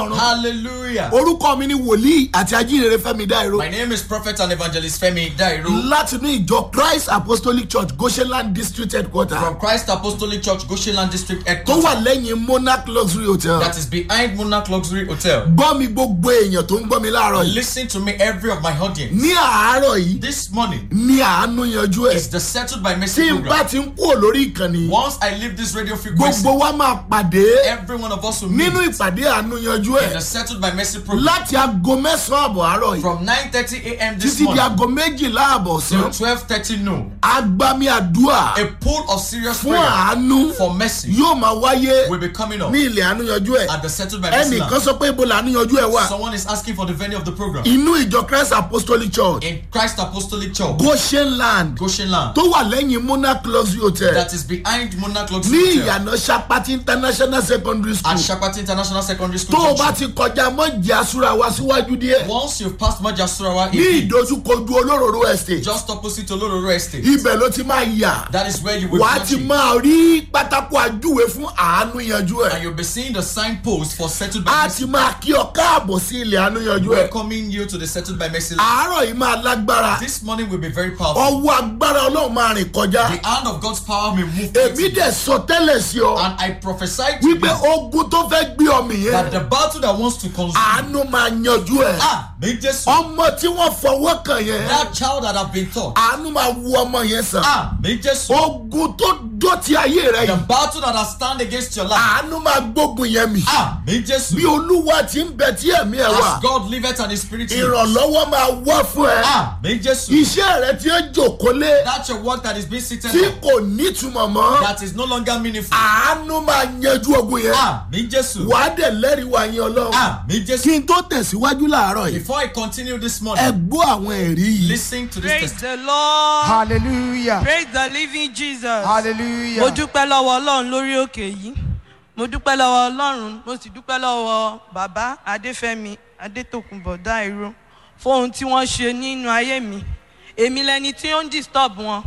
Hallelujah. orúkọ mi ni wòlíì àti ajínrere fẹmi dáìró My name is Prophet and Evangelist Femi Dairo láti ní ìjọ christ apostolic church goshenland district headquarter from Christ Apostolic Church, Goshenland District tó Headquarters. wà lẹ́yìn monarch luxury hotel That is behind Monarch Luxury Hotel. gbọ́ mi gbogbo èèyàn tó ń gbọ́ mi láàárọ̀ yìí Listen to me, every of my audience. ní àárọ̀ yìí This morning ní àánú yanjú ẹ̀ is the Settled by tí Mercy n bá program. ti ń kúrò lórí ìkànnì Once I leave this radio frequency, gbogbo wa máa pàdé every one of us will meet nínú ìpàdé àánú yanjú in the ẹ̀ Settled by Mercy program láti aago mẹ́sàn-án àbọ̀ àárọ̀ yìí from 9:30 a.m. this títí di morning aago méjìlá àbọ̀ sí till 12:30 noon. agbami àdúrà A pool of serious fún prayer àánú for mercy yóò máa wáyé will be coming up ní ilẹ̀ àánú yanjú ẹ̀ at the Settled by Mercy ẹnìkan land. sọ pé ibo làánú yanjú ẹ̀ wà Someone is asking for the venue of the program inú ìjọ christ apostolic church in Christ Apostolic Church, goshenland Goshenland. tó wà lẹ́yìn monarch luxury hotel that is behind Monarch ní Luxury Hotel ìyànà sapati international secondary at school Shapati International Secondary School. tó o bá Junction. ti kọjá mọ́jì asúra wa síwájú díẹ̀ Once you've passed Majasurawa, ní ìdojúkojú olóróró estate just opposite Olororo Estate, ibẹ̀ ló ti máa yà that is where you will wàá be ti watching. máa rí pátákó àjúwe fún àánú yanjú and ẹ̀ you'll be seeing the signpost for Settled by a Mercy, ti máa kí ọ káàbọ̀ sí ilẹ̀ àánú yanjú ẹ̀ welcoming you to the Settled by Mercy. land. àárọ̀ yìí máa lágbára This morning will be very powerful. ọwọ́ agbára ọlọ́run máa rìn kọjá The hand of God's power may move èmi quickly. dẹ̀ sọ tẹ́lẹ̀ sí ọ and I prophesy to wípé you ogun tó fẹ́ gbé ọmọ that yẹn the battle that wants to consume àánú máa yanjú ẹ̀ ah may Jesus ọmọ tí wọ́n fọwọ́ kàn yẹn that child that have been taught àánú máa wu ọmọ yẹn sàn ah may Jesus ogun tó dọ̀tí ayé rẹ the yìí battle that has stand against your life àánú máa gbógun yẹn mi ah may Jesus bí olúwa ti ń bẹ tí ẹ̀mí ẹ̀ wà as God liveth and his spirit lives. ìrànlọ́wọ́ máa wá fún ẹ ah may Jesus iṣẹ́ rẹ tí ó jòkólé that's your work that is being seated tí on, kò nítumọ̀ mọ́ that is no longer meaningful àánú máa yanjú ogun yẹn ah may Jesus wàá dẹ̀ lẹ́rìí wá yín ọlọ́run ah may Jesus kí n tó tẹ̀síwájú láàárọ̀ yìí before I continue this ẹ morning gbọ́ àwọn ẹ̀rí yìí. listen to this Praise testimony the Lord. hallelujah Praise the living Jesus. hallelujah Mo dúpẹ́ lọ́wọ́ Ọlọ́run lórí òkè yìí. Mo dúpẹ́ lọ́wọ́ Ọlọ́run. Mo sì dúpẹ́ lọ́wọ́ bàbá Adéfẹ́mi Adétòkunbọ̀ Dáìró fún ohun tí wọ́n ṣe nínú ayé mi. Èmi lẹni tí ó ń disturb wọn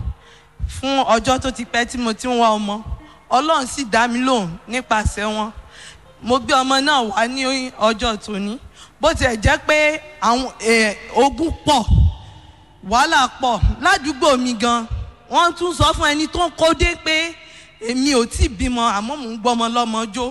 fún ọjọ́ tó ti pẹ́ tí mo ti ń wá ọmọ. Ọlọ́run sì dá mi lóhùn nípasẹ̀ wọn. Mo gbé ọmọ náà wá ní ọjọ́ tòní. Bó tiẹ̀ jẹ́ pé àwọn eh, ogun pọ̀ wàhálà pọ̀ ládùúgbò mi gan wọ́n tún sọ fún ẹni tó ń kó dé pé èmi ò tí ì bímọ àmọ́ mò ń gbọ́mọ lọ́mọ jó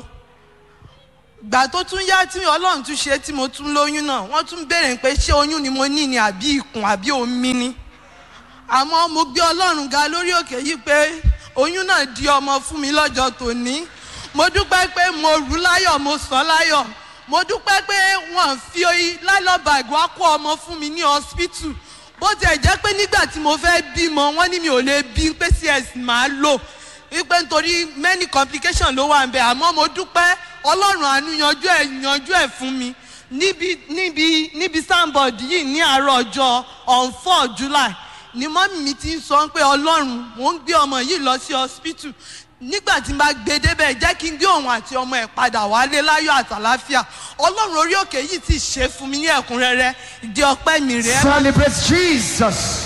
gbà tó tún yá tí ọlọ́run tún ṣe tí mo tún lóyún náà wọ́n tún béèrè pé ṣé oyún ni mo ní ni àbí ikùn àbí omi ni àmọ́ mo gbé ọlọ́run ga lórí òkè yìí pé oyún náà di ọmọ fún mi lọ́jọ́ tòní mo dúpẹ́ pé mo rú láyọ̀ mo sàn láyọ̀ mo dúpẹ́ pé wọ́n fi lálọ́bàgì wá kó ọmọ fún mi ní hospital bó tiẹ̀ jẹ́ pé nígbà tí mo fẹ́ bímọ wọ́n ní mi ò lè bí pé cs máa lò wípé nítorí many complications ló wà ń bẹ àmọ́ mo dúpẹ́ ọlọ́run àánú yanjú ẹ̀ yanjú ẹ̀ fún mi níbi níbi níbi soundboard yìí ní àárọ̀ ọjọ́ on four july ni mọ́mí mi ti ń sọ pé ọlọ́run mò ń gbé ọmọ yìí lọ sí hospital nígbà tí n bá gbé débẹ̀ jẹ́ kí n gbé òun àti ọmọ ẹ̀ padà wálé láyọ̀ àtàláfíà ọlọ́run orí òkè yìí ti ṣe fún mi ní ẹ̀kúnrẹ́rẹ́ ìdí ọpẹ́ mi rèé celebrate jesus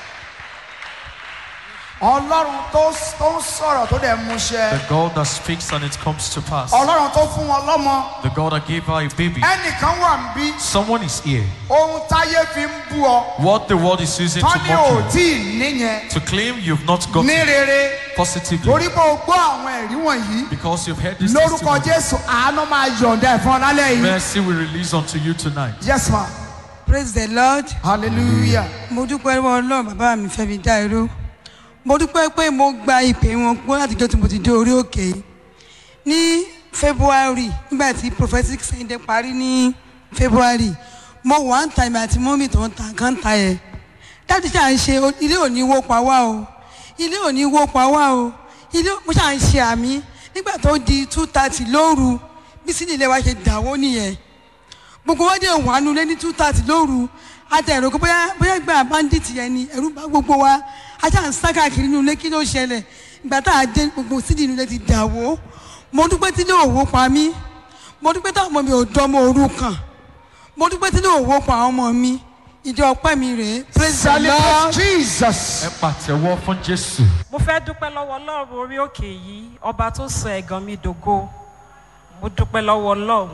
ọlọ́run tó tó ń sọ̀rọ̀ tó dẹ̀ mú The ṣẹ God that speaks and it comes to pass. ọlọ́run tó fún wọn lọ́mọ The God that gave her a baby. ẹnìkan wà ń bí Someone is here. ohun táyé fi ń bú ọ What the world is using to tán ní ò mock tí ì níyẹn you. To claim you've not got ní it rere positively. torí pé o gbọ́ àwọn ẹ̀rí wọ̀nyí Because you've heard this lórúkọ testimony. jésù àánú máa yọ̀ǹda ẹ̀ fún ọ lálẹ́ yìí Mercy will release unto you tonight. yes ma praise the lord hallelujah mo dúpẹ́ lọ́wọ́ ọlọ́run bàbá mi fẹ́mi dáìró mo dúpẹ́ pé mo gba ìpè wọn gbọ́ láti jọ́ tí mo ti dé orí òkè yìí ní february nígbà tí prophetic sunday parí ní february mo wà ń ta ìmọ̀ àti mọ́mì tó ń ta nǹkan ta yẹ dáàdì ṣáà ń ṣe o- ilé òní wó pa wá o ilé òní wó pa wá o ilé mo ṣáà ń ṣe àmì nígbà tó di two thirty lóru bí sídìí ilé wa ṣe dàwó nìyẹn gbogbo wọn dé wà nulẹ̀ ní two thirty lóru àtẹ̀rù kó bóyá bóyá gba bandit yẹn ni ẹ̀rù bá gbogbo wa ajá ń sá káàkiri nulẹ̀ kí ló ṣẹlẹ̀ ìgbà tá a dé gbogbo sídìí nulẹ̀ ti dà wó mo dúpẹ́ tí ní òwò pa mí mo dúpẹ́ táwọn ọmọ mi ò dánmọ́ òru kàn mo dúpẹ́ tí ní òwò pa àwọn ọmọ mi ìjọ ọpẹ́ mi rèé praise the celebrate lord jesus Ẹ pàtẹ́wọ́ fún Jésù. mo fẹ́ dúpẹ́ lọ́wọ́ ọlọ́run orí òkè yìí ọba tó sọ ẹ̀gàn mi dògo mo dúpẹ́ lọ́wọ́ ọlọ́run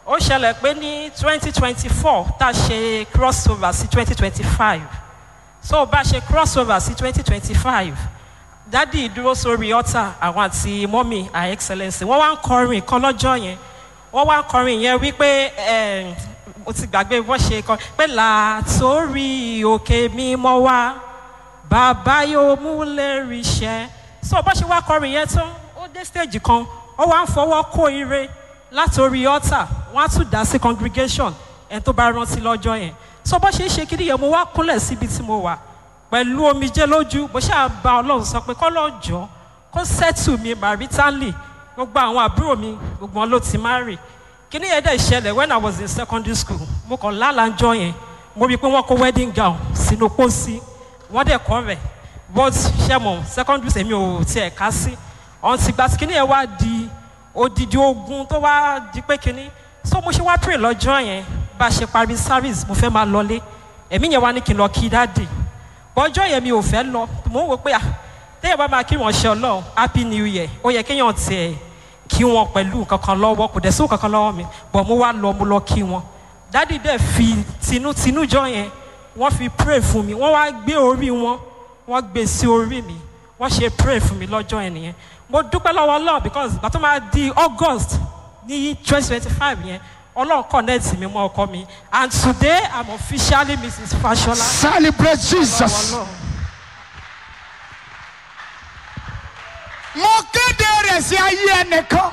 ó ṣẹlẹ̀ pé ní twenty twenty four tá a ṣe crossover sí twenty twenty five so bá a ṣe crossover sí twenty twenty five dádì dúró sórí ọ̀tà àwọn àti mọ́mì her excellence wọ́n wá ń kọrin kan lọ́jọ́ yẹn wọ́n wá ń kọrin yẹn wípé eh, mo ti gbàgbé bó ṣe kọ pé làtórí òkè mímọ́ wá bàbá yóò mú lérí iṣẹ́ so bó ṣe wá kọrin yẹn tán ó dé stage kan ó wá ń fọwọ́ kó ire látòrí altar wọ́n á tún dá sí congregation ẹni tó bá rántí lọ́jọ́ yẹn so bó ṣe ń ṣe kiri yẹn mo wá kúnlẹ̀ síbi tí mo wà pẹ̀lú omijé lójú bó ṣáà bá ọlọ́run sọ pé kọ́lọ́jọ́ kó settle mi maritally gbogbo àwọn àbúrò mi gbogbo wọn ló ti marry kíní yẹn dẹ̀ ṣẹlẹ̀ when i was in secondary school mo kàn lálàjọ yẹn mo rí i pé wọ́n kó wedding gown sínú pósí wọ́n dẹ̀ kọ́ rẹ̀ but ṣẹ́mọ̀ secondary school èmi ò tiẹ̀ ká sí ọ̀hún ti gba kíní yẹn wá di odidi ogun tó wá di pé kíní so mo ṣe wá pray lọ́jọ́ yẹn bá a ṣe parí service mo fẹ́ máa lọlé ẹ̀mí yẹn wá ní kí n lọ kí dáàdì bọ́jọ́ yẹn mi ò fẹ́ lọ mo ń wò pé à téèyàn bá máa kí wọn ṣe ọlọ́run happy new year ó yẹ kéèyàn tiẹ̀ kí wọn pẹ̀lú kankan lọ́wọ́ kò dẹ̀ sí kankan lọ́wọ́ mi bọ̀ mo wá lọ mo lọ kí wọn dádì dẹ̀ fi tinútinú jọ yẹn wọ́n fi pray fún mi wọ́n wá gbé orí wọn wọ́n gbé sí orí mi wọ́n ṣe pray fún mi lọ́jọ́ yẹn nìyẹn mo dúpẹ́ lọ́wọ́ ọlọ́run because ìgbà tó máa di august ní twenty twenty five yẹn ọlọ́run connect mi mọ́ ọkọ mi and today i'm officially mrs fashola. celebrate jesus. Ọlọ́run. mo kéde rẹ̀ sí ayé ẹnìkan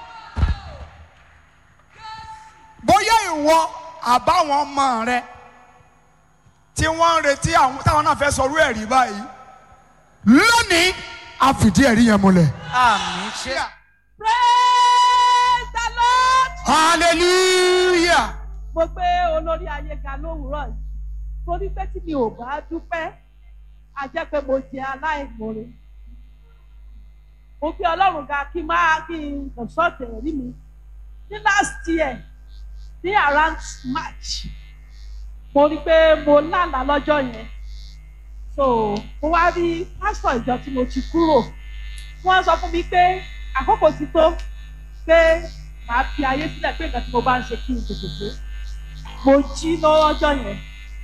bóyá ìwọ àbáwọn ọmọ rẹ tí wọ́n ń retí àwọn táwọn náà fẹ́ sọrú ẹ̀rí báyìí lónìí a fìdí ẹ̀rí yẹn múlẹ̀. àmì ṣe. praise the lord. hallelujah. mo gbé olórí ayé ga lówùúrọ̀ yìí torí pé tí mi ò bá dúpẹ́ a jẹ́ pé mo jẹ aláìmoore mo gbé ọlọ́run ga kí n máa kí n consult ẹ̀rí mi ní last year ní around march mo rí i pé mo lálàá lọ́jọ́ yẹn so mo wá rí pásítọ̀ ìjọ tí mo ti kúrò wọ́n sọ fún mi pé àkókò ti tó pé màá fi ayé sílẹ̀ pé nǹkan tí mo bá ń ṣe kí n tètè dé mo jí lọ́jọ́ yẹn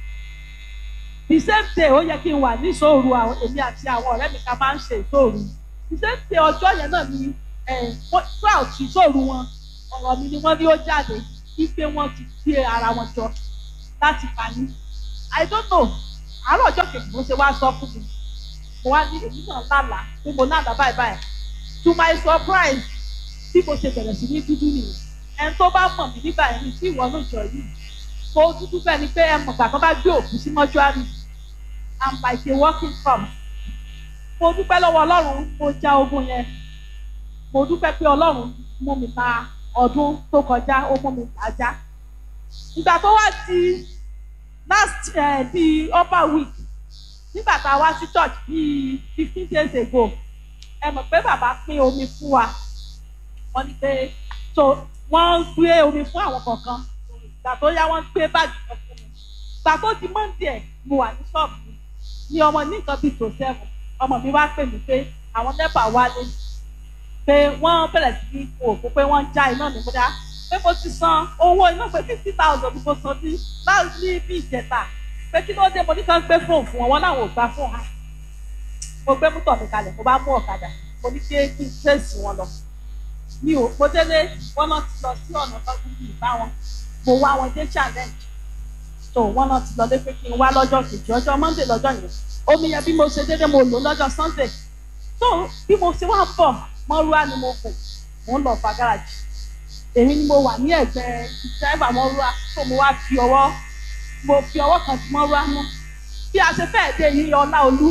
the same day ó yẹ kí n wà ní ìṣòro àwọn èmi àti àwọn ọ̀rẹ́ mi ká máa ń ṣe ìṣòro the same day ọjọ́ yẹn náà ni twelve ìṣòro wọn ọ̀rọ̀ mi ni wọ́n ní ó jáde wípé wọ́n ti gbé ara wọn jọ láti pa mí i don't know àárọ̀ ọjọ́ kejì mo ṣe wá sọ fún mi mo wá ní èmi náà lálàá pé mo lálàá báyìí báyìí to my surprise bí mo ṣe bẹ̀rẹ̀ sí ní dúdú nìyẹn ẹni tó bá mọ̀ mí nígbà yẹn ní tí ìwọ ló jọ yìí mo dúdú bẹ́ẹ̀ ni pé ẹ mọ̀ gbà tó bá gbé òkú sí mọ́ṣúárì i'm like a walking corpse mo dúpẹ́ lọ́wọ́ ọlọ́run mo já ogun yẹn mo dúpẹ́ pé ọlọ́run mú mi ta ọdún tó kọjá ó mú mi tà já ìgbà tó wá di last uh, di upper week nígbà tá a wá sí church bíi fifteen days ago ẹ mọ̀ pé bàbá pín omi fún wa wọ́n ní pé so wọ́n gbé omi fún àwọn kọ̀ọ̀kan ìgbà tó yá wọ́n gbé báàgì kan fún mi ìgbà tó di monday ẹ̀ mo wà ní ṣọ́ọ̀bù mi ni ọmọ ní nǹkan bíi tó seven ọmọ mi wá pè mí pé àwọn nepa wálé pé wọ́n bẹ̀rẹ̀ sí ní òkú pé wọ́n ń já iná mi múdá pé mo ti san owó iná pé fifty thousand ni mo san ní láti bí ìjẹta pé kí ló dé mo ní kàn gbé fóònù fún wọn wọn láwọn ò gbà fóònù ha mo gbé mútọ̀ mi kalẹ̀ mo bá mú ọ̀kadà mo ní kí kí n tẹ̀sí wọn lọ mi ò mo délé wọn náà ti lọ sí ọ̀nà tọ́jú bíi bá wọn mo wá wọn dé challenge so wọn náà ti lọ lé pé kí n wá lọ́jọ́ kejì ọjọ́ monday lọ́jọ́ yẹn omi yẹn bí mo ṣe dédé mo lò lọ́jọ́ sunday so bí mo ṣe wá ń bọ̀ mọ́rúwá ni mo kù mò ń lọ fa gáràjì èmi ni mo wà ní ẹ̀gbẹ́ dráìvà mọ́rúwá tó mo wá fi ọwọ́ mo fi ọwọ́ kan ti mọ́rúwá mú bí a ṣe fẹ́ẹ̀ dé yìí ọlá olú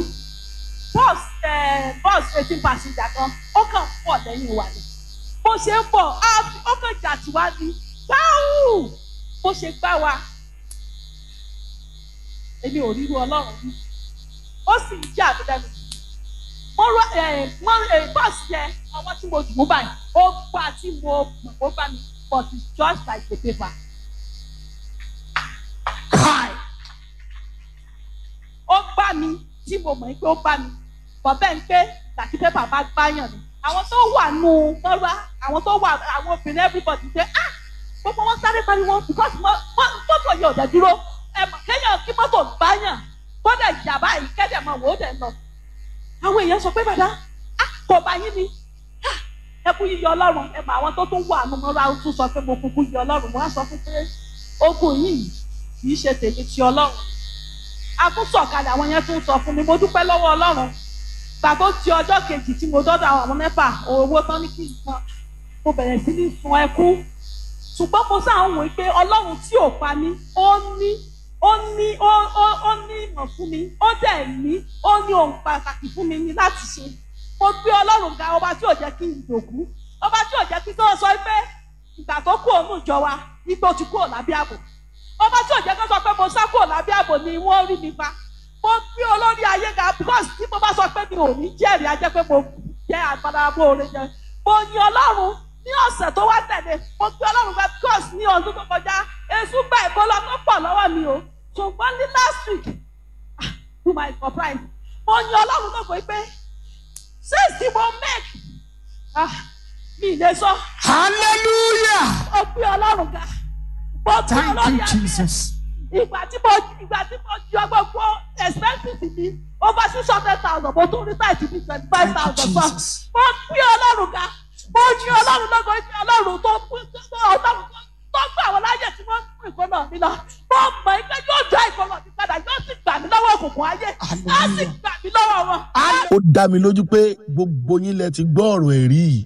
bọ́ọ̀sì bọ́ọ̀sì eighteen passenger kan ó kàn pọ̀ lẹ́yìn wa ni bó ṣe ń bọ̀ ó kàn jà tí wá ní gbáwù bó ṣe gbá wa èmi ò ríru ọlọ́run rí ó sì ń jà mí lẹ́nu wọ́n rọ bọ́ọ̀sì yẹn ọwọ́ tí mo dùn ún báyìí ó gbà tí mo mọ̀ ó bá mi but it's just like a paper. Kai! ó gbà mí tí mo mọ̀ pé ó bá mi bọ̀bẹ́ ń pé tàbí pépà bá gbáyàn ni àwọn tó wà nù mọ́ra àwọn tó wà àwọn obìnrin everybody say ah gbogbo wọn sáré pariwo because mo- mo- mọ́tò yẹn ò dẹ̀ dúró ẹ mọ̀ kéèyàn kí mọ́tò báyàn kódà ìjàmbá yìí kẹ́dẹ̀ mọ̀ wò ó dẹ̀ lọ. àwọn èèyàn sọ pé bàdá ah, kò bá yín ni Ah, ẹ kú yíyọ ọlọ́run ẹ mọ àwọn tó tún wà nù mọ́ra ó tún sọ pé mo kúkú yíyọ ọlọ́run mo wá sọ fún pé ogun yìí kì í ṣe tèmi ti ọlọ́run a tún sọ̀kalẹ̀ àwọn yẹn tún sọ fún mi mo dúpẹ́ lọ́wọ́ ọlọ́run gbà tó ti ọjọ́ kejì tí mo dọ́dọ̀ àwọn mẹ́fà owó tán ní kí n san mo bẹ̀rẹ̀ sí ní sun ẹkún ṣùgbọ́n mo sáà ń wò ó pé ọlọ́run tí ò pa mí ó ní ó ní ó ó ó ní ìmọ̀ fún mi ó dẹ̀ ní ó ní ohun pàtàkì fún mi ní láti ṣe mo gbé ọlọ́run ga ọba tí ò jẹ́ kí n dòkú ọba tí ò jẹ́ kí tó sọ pé ìgbà tó kú òun ìjọ wa ipò ti kú ò lábẹ́ ààbò ọba tí ò jẹ́ kó sọ pé mo sá kúrò lábẹ́ ààbò ni wọ́n rí mi pa mo gbé olórí ayé ga because tí mo bá sọ pé mi ò ní jẹ́rìí a jẹ́ pé mo jẹ́ àgbàdo oore jẹ mo yin ọlọ́run ní ọ̀sẹ̀ tó wá tẹ̀lé mo gbé ọlọ́run ga because ní ọdún tó kọjá èṣù gba ìbọlọ tó pọ̀ lọ́wọ́ mi o ṣùgbọ́n ní last week ah, to my surprise mo yin ọlọ́run náà pé pé since tí mo make ah, mi ì lè sọ hallelujah mo gbé ọlọ́run ga mo gbé thank ọlọ́run you ga jesus ìgbà tí mo ìgbà tí mo yọ gbogbo expenses mi over six hundred thousand mo tún rí táìtì ní twenty five thousand fún Jesus. mo gbé ọlọ́run ga mo ní ọlọ́run lọ́gọ́ ní ọlọ́run tó tó ọlọ́run tó tó gbà wọ́n láyè tí wọ́n mú ìkọ́nà mi lọ mo mọ̀ ẹ́ pé yóò dá ìkọ́nà mi padà yóò sì gbà mí lọ́wọ́ òkùnkùn ayé á sì Hallelujah. gbà mí lọ́wọ́ wọn. ó dá mi lójú pé gbogbo yín lẹ ti gbọ́ ọ̀rọ̀ ẹ̀rí yìí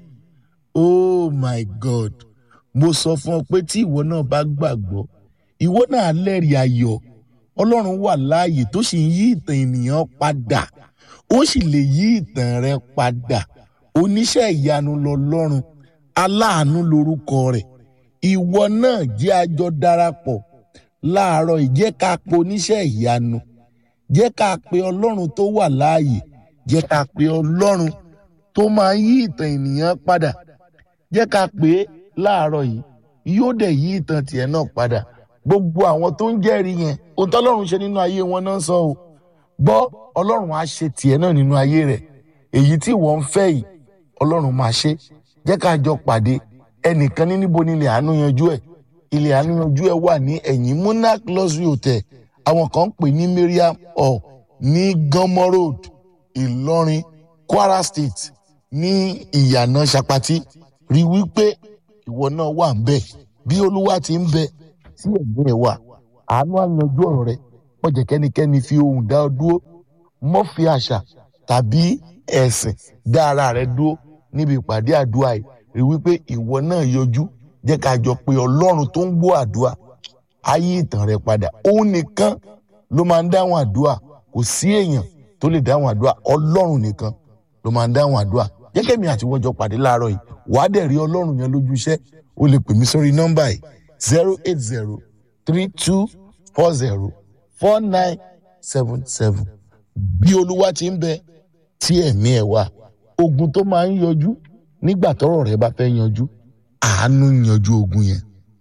oh my god mo sọ fún ọ pé tí ìwọ náà bá gbàgbọ́ ìwọ náà lẹ́rìí ayọ̀ ọlọ́run wà láàyè tó sì ń yí ìtàn ènìyàn padà ó sì lè yí ìtàn rẹ padà oníṣẹ́ ìyanu lọ́lọ́run aláàánú lorúkọ rẹ̀ ìwọ náà jẹ́ àjọ darapọ̀ láàárọ̀ ìjẹ́ ká pe oníṣẹ́ ìyanu jẹ́ ká pe ọlọ́run tó wà láàyè jẹ́ ká pe ọlọ́run tó máa ń yí ìtàn ènìyàn padà jẹ́ ká pè é láàárọ̀ yìí yóò dẹ̀ yí ìtàn tiẹ̀ náà padà gbogbo àwọn tó ń jẹ́rìí yẹn ohun tọ́lọ́run ṣe nínú ayé wọn náà sọ o gbọ́ ọlọ́run á ṣe tiẹ̀ náà nínú ayé rẹ̀ èyí tí wọ́n ń fẹ́ yìí ọlọ́run máa ṣe jẹ́ ká jọ pàdé ẹnìkan ní níbo ni ilẹ̀ àánú yanjú ẹ̀ ilẹ̀ àánú yanjú ẹ̀ wà ní ẹ̀yìn monarch luxury hotel àwọn kan ń pè ní mariam hall ní gánmọ́ road ìlọrin kwara state ní ìyànà sapati rí wípé ìwọ náà wà ń bẹ bí olúwa ti ń bẹ tí ẹ̀mí ẹ̀ wà àánú àyanjú ọ̀rọ̀ rẹ wọ́n jẹ́ kẹ́nikẹ́ni fi ohùn dá ọ dúró mọ́ fi àṣà tàbí ẹ̀sìn dá ara rẹ dúró níbi ìpàdé àdúrà yìí rí wípé ìwọ náà yọjú jẹ́ ká jọ pé ọlọ́run tó ń gbọ́ àdúrà á yí ìtàn rẹ padà òun nìkan ló máa ń dáhùn àdúrà kò sí èèyàn tó lè dáhùn àdúrà ọlọ́run nìkan ló máa ń dáhùn àdúrà jẹ́kẹ́ mi àti wọ́n jọ pàdé láàárọ̀ yìí wàá dẹ̀ rí ọlọ́run yẹn lójú iṣẹ́ o lè pè mí sórí nọ́mbà yìí zero eight zero three two four zero four nine seven seven bí olúwa ti ń bẹ tí ẹ̀mí ẹ̀ wà ogun tó máa ń yọjú nígbà tọ́rọ̀ rẹ bá fẹ́ yanjú àánú yanjú ogun yẹn.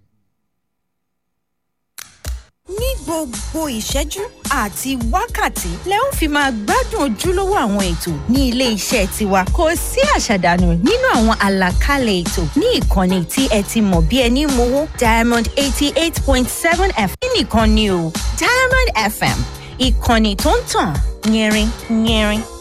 ní gbogbo ìṣẹ́jú àti wákàtí lẹ ó fi máa gbádùn ojúlówó àwọn ètò ní ilé iṣẹ́ tiwa kò sí àṣàdànù nínú àwọn àlàkalẹ̀ ètò ní ìkànnì tí ẹ ti mọ̀ bí ẹni mowó diamond eighty eight point seven fm nìkan ni o diamond fm ìkànnì tó ń tàn yẹrin yẹrin